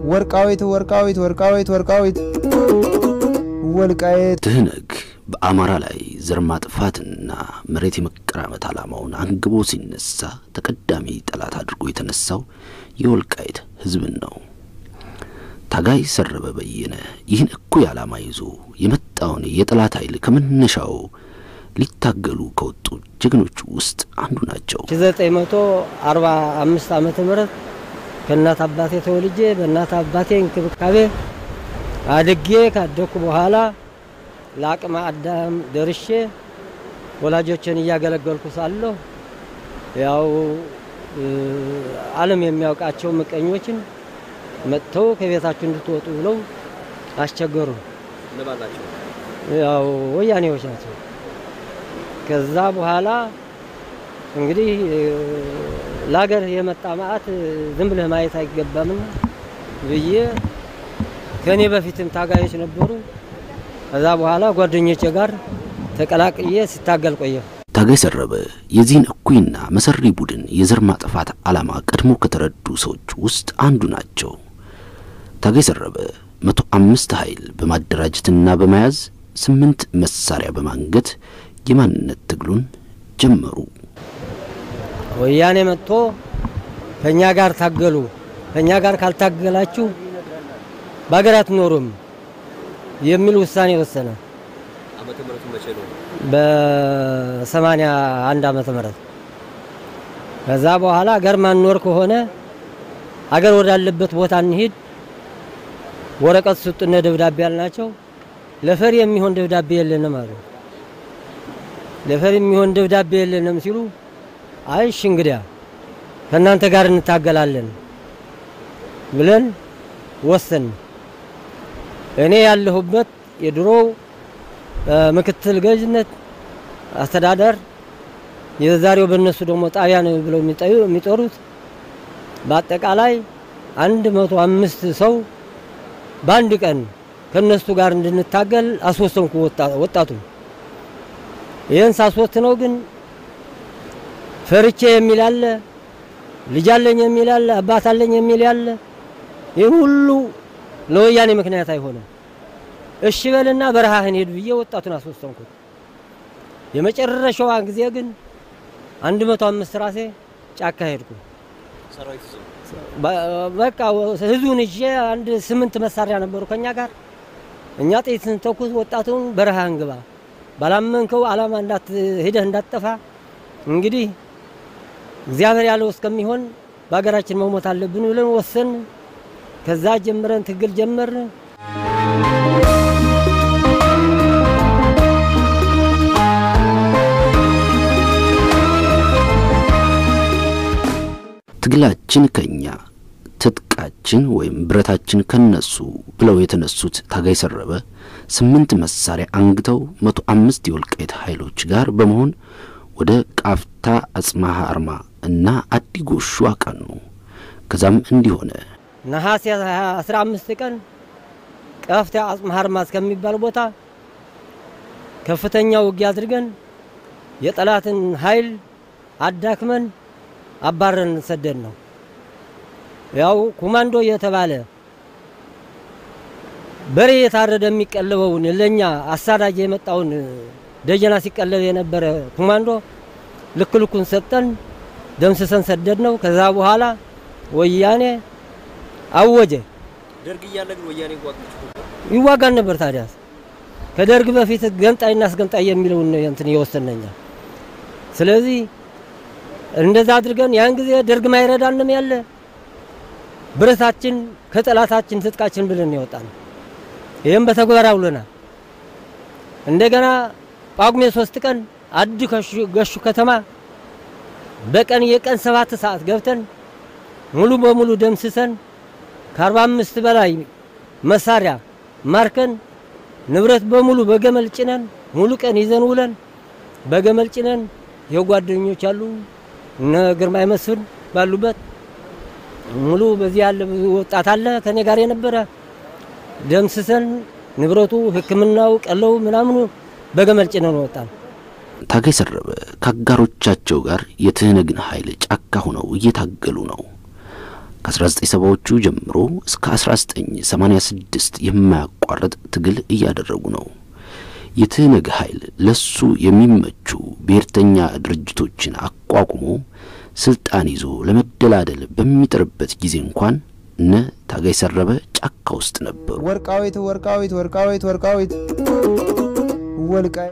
ወርቃዊት ወርቃዊት ወርቃዊት ወርቃዊት ወልቃየት ትህነግ በአማራ ላይ ዘር ማጥፋትና መሬት የመቀራመት ዓላማውን አንግቦ ሲነሳ ተቀዳሚ ጠላት አድርጎ የተነሳው የወልቃይት ሕዝብን ነው። ታጋይ ሰረበ በየነ ይህን እኩይ ዓላማ ይዞ የመጣውን የጠላት ኃይል ከመነሻው ሊታገሉ ከወጡ ጀግኖች ውስጥ አንዱ ናቸው። 1945 ዓመተ ምህረት ከእናት አባቴ ተወልጄ በእናት አባቴ እንክብካቤ አድጌ ካደኩ በኋላ ለአቅመ አዳም ደርሼ ወላጆችን እያገለገልኩ ሳለሁ ያው ዓለም የሚያውቃቸው ምቀኞችን መጥተው ከቤታችሁ እንድትወጡ ብለው አስቸገሩ። ያው ወያኔዎች ናቸው። ከዛ በኋላ እንግዲህ ለሀገር የመጣ መዓት ዝም ብለህ ማየት አይገባምና ብዬ ከእኔ በፊትም ታጋዮች ነበሩ። ከዛ በኋላ ጓደኞቼ ጋር ተቀላቅዬ ሲታገል ቆየሁ። ታጋይ ሰረበ የዚህን እኩይና መሰሪ ቡድን የዘር ማጥፋት ዓላማ ቀድሞ ከተረዱ ሰዎች ውስጥ አንዱ ናቸው። ታጋይ ሰረበ መቶ አምስት ኃይል በማደራጀትና በመያዝ ስምንት መሳሪያ በማንገት የማንነት ትግሉን ጀመሩ። ወያኔ መጥቶ ከእኛ ጋር ታገሉ፣ ከእኛ ጋር ካልታገላችሁ በሀገር አትኖሩም የሚል ውሳኔ ወሰነ። በሰማንያ አንድ ዓመተ ምህረት ከዛ በኋላ ሀገር ማንኖር ከሆነ ሀገር ወዳለበት ቦታ እንሂድ፣ ወረቀት ስጡነ ደብዳቤ ያልናቸው ለፈሪ የሚሆን ደብዳቤ የለንም አሉ። ለፈሪ የሚሆን ደብዳቤ የለንም ሲሉ አይሽ እንግዲያ ከእናንተ ጋር እንታገላለን ብለን ወሰን እኔ ያለሁበት የድሮው ምክትል ገዥነት አስተዳደር የዛሬው በእነሱ ደግሞ ጣቢያ ነው ብለው የሚጠሩት በአጠቃላይ አንድ መቶ አምስት ሰው በአንድ ቀን ከነሱ ጋር እንድንታገል አስወሰንኩ። ወጣቱ ይህን ሳስወስነው ግን ፈርቼ የሚል አለ፣ ልጅ አለኝ የሚል አለ፣ አባት አለኝ የሚል አለ። ይህ ሁሉ ለወያኔ ምክንያት አይሆንም። እሺ በልና በረሃህን ሄድ ብዬ ወጣቱን አስወሰንኩት። የመጨረሻዋ ጊዜ ግን አንድ መቶ አምስት ራሴ ጫካ ሄድኩ። በቃ ህዝቡን ይዤ አንድ ስምንት መሳሪያ ነበሩ ከኛ ጋር። እኛ ጥይት ስንተኩስ ወጣቱን በረሃህን ግባ፣ ባላመንከው ዓላማ እንዳት ሄደህ እንዳትጠፋ እንግዲህ እግዚአብሔር ያለው እስከሚሆን በሀገራችን መሞት አለብን ብለን ወሰን። ከዛ ጀምረን ትግል ጀመርን። ትግላችን ከኛ ትጥቃችን ወይም ብረታችን ከነሱ ብለው የተነሱት ታጋይ ሰረበ ስምንት መሳሪያ አንግተው መቶ አምስት የወልቃይት ኃይሎች ጋር በመሆን ወደ ቃፍታ አጽማሃ አርማ እና አዲ ጎሹ አቀኑ። ከዛም እንዲሆነ ነሐሴ 15 ቀን ቀፍታ አጽማሃ አርማ እስከሚባል ቦታ ከፍተኛ ውጊያ አድርገን የጠላትን ኃይል አዳክመን አባረን ሰደድ ነው። ያው ኮማንዶ የተባለ በሬ የታረደ የሚቀለበውን ለኛ አሳዳጅ የመጣውን ደጀና ሲቀለብ የነበረ ኮማንዶ ልክ ልኩን ሰጠን፣ ደምስሰን ሰደድ ነው። ከዛ በኋላ ወያኔ አወጀ። ደርግ እያለ ግን ወያኔ ይዋጋን ነበር። ታዲያ ከደርግ በፊት ገንጣይና አስገንጣይ የሚለውን እንትን የወሰነኛ ስለዚህ እንደዛ አድርገን ያን ጊዜ ደርግ ማይረዳንም ያለ ብረታችን ከጠላታችን ትጥቃችን ብለን ያወጣን። ይህም በተግባር አውለናል። እንደገና ጳጉሜ ሶስት ቀን አዲ ገሹ ከተማ በቀን የቀን ሰባት ሰዓት ገብተን ሙሉ በሙሉ ደምስሰን ከአርባ አምስት በላይ መሳሪያ ማርከን ንብረት በሙሉ በገመል ጭነን ሙሉ ቀን ይዘን ውለን በገመል ጭነን የጓደኞች አሉ እነ ግርማይ መስፍን ባሉበት ሙሉ በዚህ ያለ ወጣት አለ ከኔ ጋር የነበረ ደምስሰን ንብረቱ ሕክምናው ቀለው ምናምኑ በገመል ጭነን ወጣን። ታጋይ ሰረበ ከአጋሮቻቸው ጋር የትህነግን ኃይል ጫካ ሆነው እየታገሉ ነው። ከ1970ዎቹ ጀምሮ እስከ 1986 የማያቋርጥ ትግል እያደረጉ ነው። የትህነግ ኃይል ለሱ የሚመቹ ብሔርተኛ ድርጅቶችን አቋቁሞ ስልጣን ይዞ ለመደላደል በሚጥርበት ጊዜ እንኳን እነ ታጋይ ሰረበ ጫካ ውስጥ ነበሩ። ወርቃዊት ወርቃዊት ወርቃዊት ወርቃዊት ወልቃይ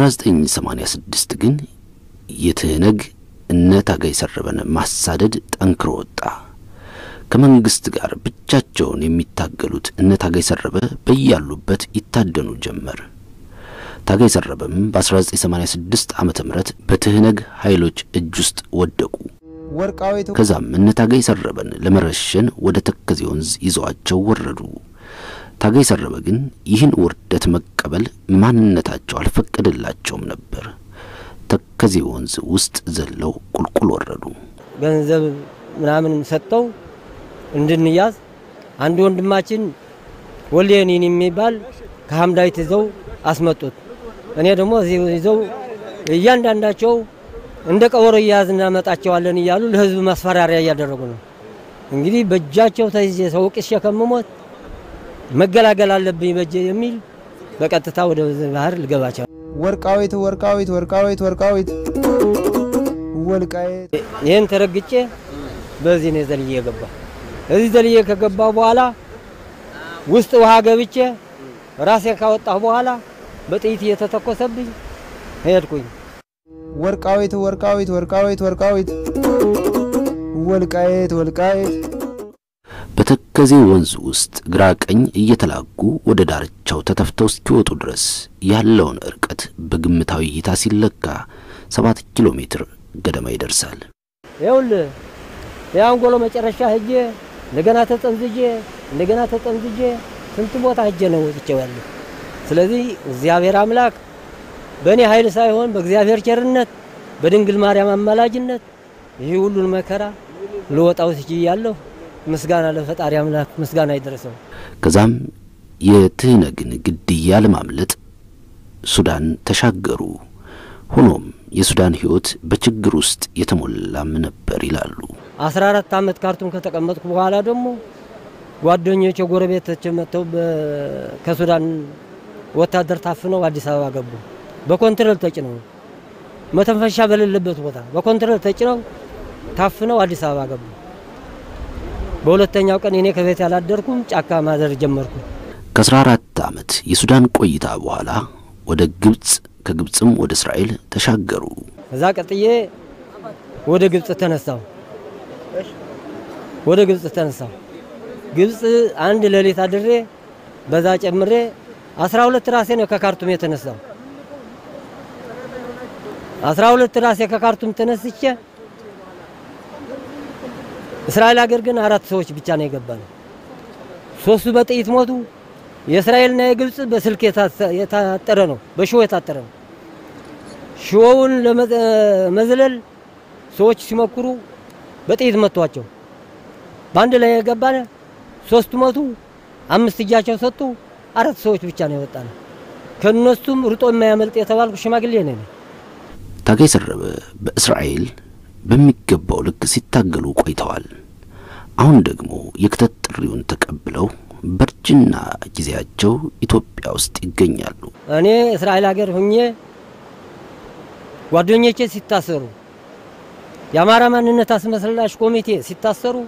1986 ግን የትህነግ እነ ታጋይ ሰረበን ማሳደድ ጠንክሮ ወጣ። ከመንግስት ጋር ብቻቸውን የሚታገሉት እነ ታጋይ ሰረበ በያሉበት ይታደኑ ጀመር። ታጋይ ሰረበም በ1986 ዓመተ ምህረት በትህነግ ኃይሎች እጅ ውስጥ ወደቁ። ወርቃዊት ከዛም እነ ታጋይ ሰረበን ለመረሸን ወደ ተከዜ ወንዝ ይዘዋቸው ወረዱ። ታጋይ ሰረበ ግን ይህን ውርደት መቀበል ማንነታቸው አልፈቀደላቸውም ነበር። ተከዜ ወንዝ ውስጥ ዘለው ቁልቁል ወረዱ። ገንዘብ ምናምን ሰጠው እንድንያዝ አንድ ወንድማችን ወልዴኒን የሚባል ከሀምዳይት ይዘው አስመጡት። እኔ ደግሞ እዚህ ይዘው እያንዳንዳቸው እንደ ቀበሮ እያያዝ እናመጣቸዋለን እያሉ ለህዝብ ማስፈራሪያ እያደረጉ ነው። እንግዲህ በእጃቸው ተይዤ ሰው ቅሼ ከምሞት መገላገል አለብኝ በእጄ የሚል በቀጥታ ወደ ባህር ልገባቸው ወርቃዊት ወርቃዊት ወርቃዊት ወርቃዊት ወልቃይት ይህን ተረግጬ በዚህ ነው ዘልዬ የገባ። እዚህ ዘልዬ ከገባሁ በኋላ ውስጥ ውሃ ገብቼ ራሴን ካወጣሁ በኋላ በጥይት እየተተኮሰብኝ ሄድኩኝ። ወርቃዊት ወርቃዊት ወርቃዊት ወርቃዊት ወልቃይት ወልቃይት በተከዜ ወንዝ ውስጥ ግራ ቀኝ እየተላጉ ወደ ዳርቻው ተተፍተው እስኪወጡ ድረስ ያለውን ርቀት በግምታዊ እይታ ሲለካ ሰባት ኪሎ ሜትር ገደማ ይደርሳል። ይኸውልህ የአንጎሎ መጨረሻ ሄጄ እንደገና ተጠምዝጄ እንደገና ተጠምዝጄ ስንት ቦታ ሄጄ ነው ወጥቼው ያለሁ። ስለዚህ እግዚአብሔር አምላክ በእኔ ኃይል ሳይሆን በእግዚአብሔር ቸርነት በድንግል ማርያም አማላጅነት ይህ ሁሉን መከራ ልወጣው ችያለሁ። ምስጋና ለፈጣሪ አምላክ ምስጋና ይደረሰው። ከዛም የትህነግን ግድያ ለማምለጥ ሱዳን ተሻገሩ። ሆኖም የሱዳን ሕይወት በችግር ውስጥ የተሞላም ነበር ይላሉ። አስራ አራት ዓመት ካርቱም ከተቀመጥኩ በኋላ ደግሞ ጓደኞች የጎረቤቶች መጥተው በ- ከሱዳን ወታደር ታፍነው አዲስ አበባ ገቡ። በኮንትሮል ተጭነው መተንፈሻ በሌለበት ቦታ በኮንትሮል ተጭነው ታፍነው አዲስ አበባ ገቡ። በሁለተኛው ቀን እኔ ከቤት ያላደርኩም ጫካ ማደር ጀመርኩ። ከ14 ዓመት የሱዳን ቆይታ በኋላ ወደ ግብፅ ከግብፅም ወደ እስራኤል ተሻገሩ። እዛ ቀጥዬ ወደ ግብፅ ተነሳው። ወደ ግብፅ ተነሳው። ግብፅ አንድ ሌሊት አድሬ በዛ ጨምሬ አስራ ሁለት ራሴ ነው ከካርቱም የተነሳው። አስራ ሁለት ራሴ ከካርቱም ተነስቼ እስራኤል ሀገር ግን አራት ሰዎች ብቻ ነው የገባ ነው። ሶስቱ በጥይት ሞቱ። የእስራኤልና የግብፅ በስልክ የታሰ- የታጠረ ነው፣ በሽቦ የታጠረ ነው። ሽቦውን ለመዝለል ሰዎች ሲሞክሩ በጥይት መቷቸው። በአንድ ላይ የገባነ ሶስቱ ሞቱ፣ አምስት እጃቸው ሰጡ። አራት ሰዎች ብቻ ነው የወጣነ። ከእነሱም ርጦ የማያመልጥ የተባልኩ ሽማግሌ ነኝ። ታጋይ ሰረበ በእስራኤል በሚገባው ልክ ሲታገሉ ቆይተዋል። አሁን ደግሞ የክተት ጥሪውን ተቀብለው በእርጅና ጊዜያቸው ኢትዮጵያ ውስጥ ይገኛሉ። እኔ እስራኤል ሀገር ሁኜ ጓደኞቼ ሲታሰሩ የአማራ ማንነት አስመላሽ ኮሚቴ ሲታሰሩ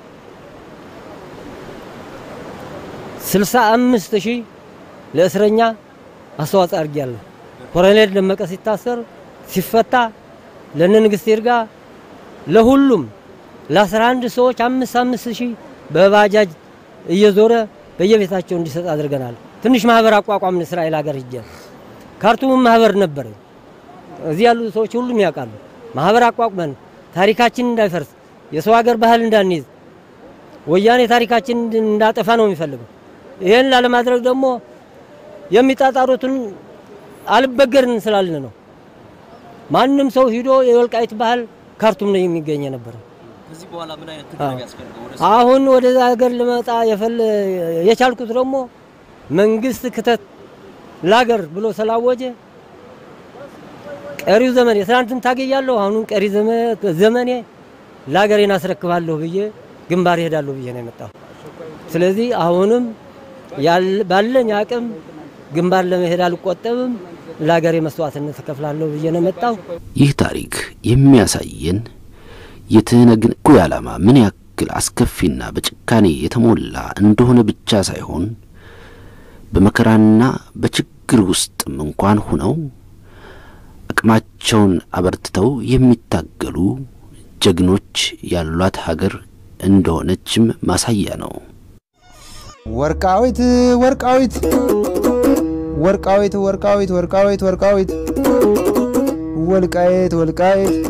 ስልሳ አምስት ሺህ ለእስረኛ አስተዋጽኦ አድርጊያለሁ። ኮሎኔል ደመቀ ሲታሰር ሲፈታ ለነ ንግስት ይርጋ ለሁሉም ለአስራ አንድ ሰዎች አምስት አምስት ሺህ በባጃጅ እየዞረ በየቤታቸው እንዲሰጥ አድርገናል። ትንሽ ማህበር አቋቋምን። እስራኤል ሀገር ሂጄ ካርቱም ማህበር ነበረ። እዚህ ያሉ ሰዎች ሁሉም ያውቃሉ። ማህበር አቋቁመን ታሪካችን እንዳይፈርስ የሰው ሀገር ባህል እንዳንይዝ ወያኔ ታሪካችን እንዳጠፋ ነው የሚፈልገው። ይህን ላለማድረግ ደግሞ የሚጣጣሩትን አልበገርን ስላልን ነው። ማንም ሰው ሂዶ የወልቃይት ባህል ካርቱም ነው የሚገኝ የነበረ። ከዚህ በኋላ ምን አይነት ትግል ነው የሚያስፈልገው? ወደ አሁን ወደዛ ሀገር ልመጣ የፈለ የቻልኩት ደግሞ መንግስት ክተት ላገር ብሎ ስላወጀ ቀሪው ዘመን የትናንትን ታገያለሁ። አሁኑን ቀሪ ዘመ- ዘመኔ ላገሬን አስረክባለሁ ብዬ ግንባር ይሄዳለሁ ብዬ ነው የመጣሁ። ስለዚህ አሁንም ያል- ባለኝ አቅም ግንባር ለመሄድ አልቆጠብም፣ ለሀገሬ መስዋዕትነት እከፍላለሁ ብዬ ነው የመጣሁ። ይህ ታሪክ የሚያሳየን የትህነግን እኩይ ዓላማ ምን ያክል አስከፊና በጭካኔ የተሞላ እንደሆነ ብቻ ሳይሆን በመከራና በችግር ውስጥም እንኳን ሆነው አቅማቸውን አበርትተው የሚታገሉ ጀግኖች ያሏት ሀገር እንደሆነችም ማሳያ ነው። ወርቃዊት ወርቃዊት ወርቃዊት ወርቃዊት ወርቃዊት ወርቃዊት ወልቃይት ወልቃይት